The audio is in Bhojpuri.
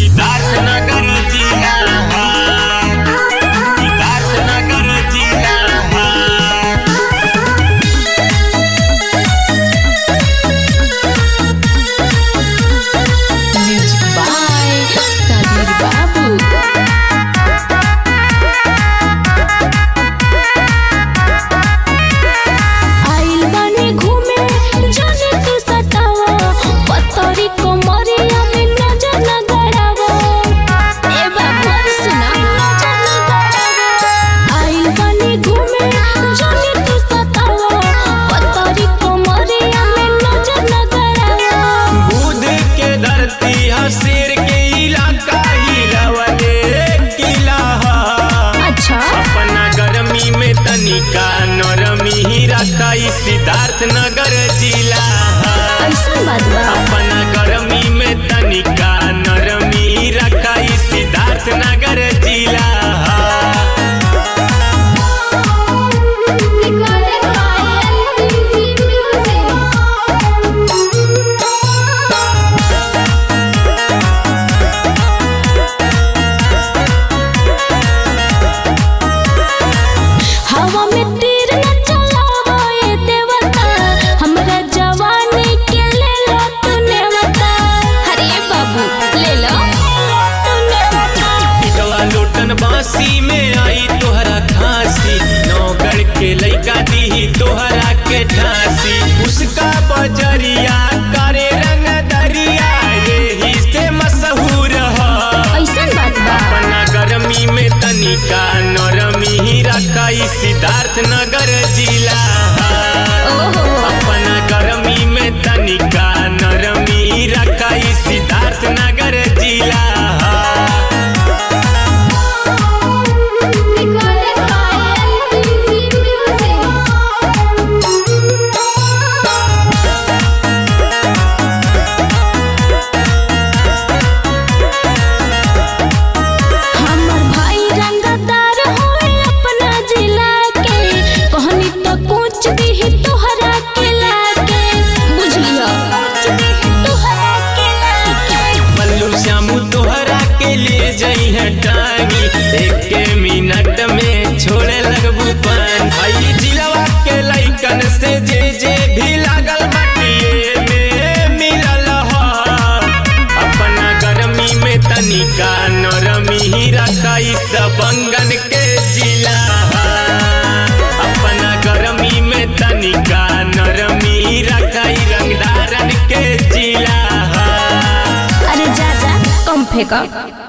सिद्धार्थ नगर जिला सिद्धार्थ नगर जिला Music by Sadir Babu. आइल बानी घूमे जाने तू सतावा पतरी कोमरिया में नजर न गड़ावा ए बाबू सुना नजर न गड़ावा आइल बानी घूमे जाने तू सतावा पतरी कोमरिया में नजर न गड़ावा बुध के धरती है शेर के इलाका हिलवले किला है। अच्छा अपना गर्मी में तनिका नरमी ही रखा ई सिद्धार्थ नगर जिला है। ऐसा बात बा अपना गर्मी में तनिका नरमी ही रखा ई सिद्धार्थ नगर जिला है। Recorded by LPC हवा में तीर न चलावा ये देवता हमरा जवानी के ले लो तूने बता अरे बाबू ले लो तूने बता पिटवा लोटन बांसी में आई तोहरा खांसी नौकर के लइका दी तोहरा के ठांसी उसका बजरिया करे रंग दरिया यही से मशहूर है ऐसन बात बा अपना गर्मी में तनिका नरमी ही रखा ई सिद्धार्थ नगर जिला है। ओहो अपना गर्मी में तनिका नरमी ही रखा ई सिद्धार्थ नगर जिला है। Recorded by LPC हमर भाई रंगदार होए अपना जिला के कहनी तो कुछ भी तोहरा के लागे बुझलियो कुछ भी तोहरा के लागे बल्लू श्यामू तोहरा के ले जाई है टांगी एक के मिनट में छोड़े लगबू पान भाई जिलवा के लइकन से जे जे भी लागल मटिए में मिलल ह अपना गर्मी में तनिका नरमी ही रखा ई दबंगन के जिला अपना गर्मी में तनिका नरमी ही रखा ई रंगदारन के जिला अरे जा जा कम फेंका